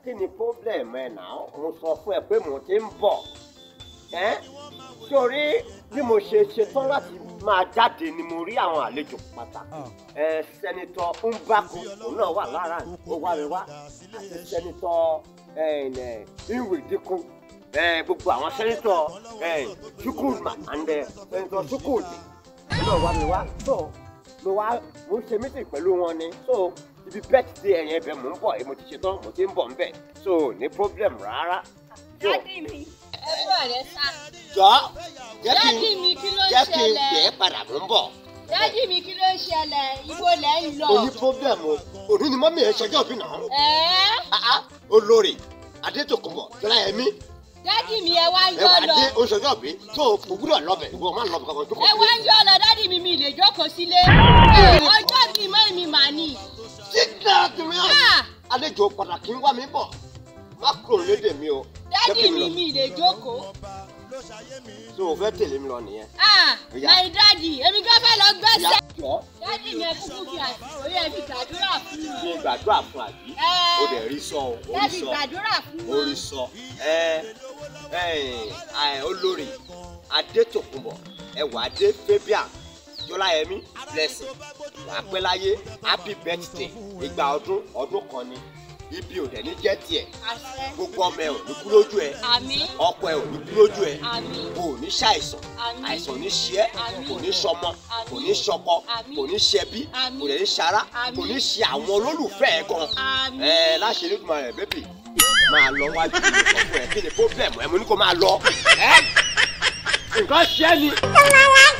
kí ni problem ẹ náà mo sọ fún ẹ pé mo ti ń bọ̀ ẹ́ sórí bí mo ṣe ṣetán láti máa jáde ni mo rí àwọn àlejò pàtàkì ẹ sẹ́nitọ́ Mbako òun náà wà lára ó wá mi wá àti sẹ́nitọ́ Nwidiku gbogbo àwọn sẹ́nitọ́ Chukwuma and sẹ́nitọ́ Chukwudi òun náà wá mi wá so mo wá mo ń ṣe mítì pẹ̀lú wọn ni so ibi birthday ẹ̀yẹn ibẹ̀ mò ń bọ̀ mo ti ṣetán mo ti ń bọ̀ ń bẹ̀ so ní problem rárá. So, dádì mi ẹ bọ̀ rẹ sá. jọ jẹ́ kí dádì n mi kí ló ń jẹ́ kí n ṣẹlẹ̀? gbé padà mò ń bọ̀. dádì mi kí ló ń ṣẹlẹ̀ ibo lẹ̀ ń lọ. o ní problem o òní ni mọ́mí ẹ̀ ṣẹjọ́ bí náà. ẹ̀ẹ́ Ah, ah, olórí adétòkùnbọ̀ jọláyẹmí dádì mi ẹ wá ń ẹ yọ wà lọ. dé oṣooṣọ́ bí tó o gbúdọ̀ lọ́bẹ̀ ìwọ máa ń lọ́bẹ̀ kankan tó kọ̀ ẹ wá ń yọ lọ dádì mi mi lè jókòó sílé. Ẹ, ọjọ́ bíi mọ́ mi mà ní. sígbà tìmí Ah! àlejò pàtàkì ń wá mi bọ̀ má kúrò lédè mi o. Jẹ́ dádì kí n mi lọ. mi lè jókòó. so o fẹ́ tẹ̀lé mi lọ nìyẹn. Ah, Ìyá. my daddy èmi gan fẹ́ lọ gbẹ́sẹ̀. jọ dádì mi ẹ kúkú fi àsìkò yẹn fi gbàdúrà fún mi. ní gbàdúrà fún àbí Ẹ. o dẹ̀ rí sọ o ẹ rí fi sọ gbàdúrà fún mi. orí sọ ẹ ẹ ẹ olórí adétòkùnbọ̀ ẹwà adé fabian jọláyẹmí blessing wàá pẹ́ láyé happy birthday ìgbà ọdún ọdún kan ni ibi ò dẹ̀ ní jẹ́ tiẹ̀ àṣẹ gbogbo ọmọ ẹ ò ní kú lójú ẹ àmín ọkọ ẹ ò ní kú lójú ẹ àmín o ò ní ṣàìsàn Àmín. àìsàn ò ní ṣe ẹ́ Àmín. kò ní ṣọmọ Àmín. kò ní ṣọkọ Àmín. kò ní ṣẹbí Àmín. kò dẹ̀ ní ṣara Àmín. kò ní ṣe àwọn olólùfẹ́ ẹ gan àmín. ẹ láṣẹ ní ìtumọ̀ rẹ̀ bébì máa lọ wájú mi sọ fún ẹ kí ni problem ẹ mo ní kó máa lọ ẹ nǹkan ṣe é ni.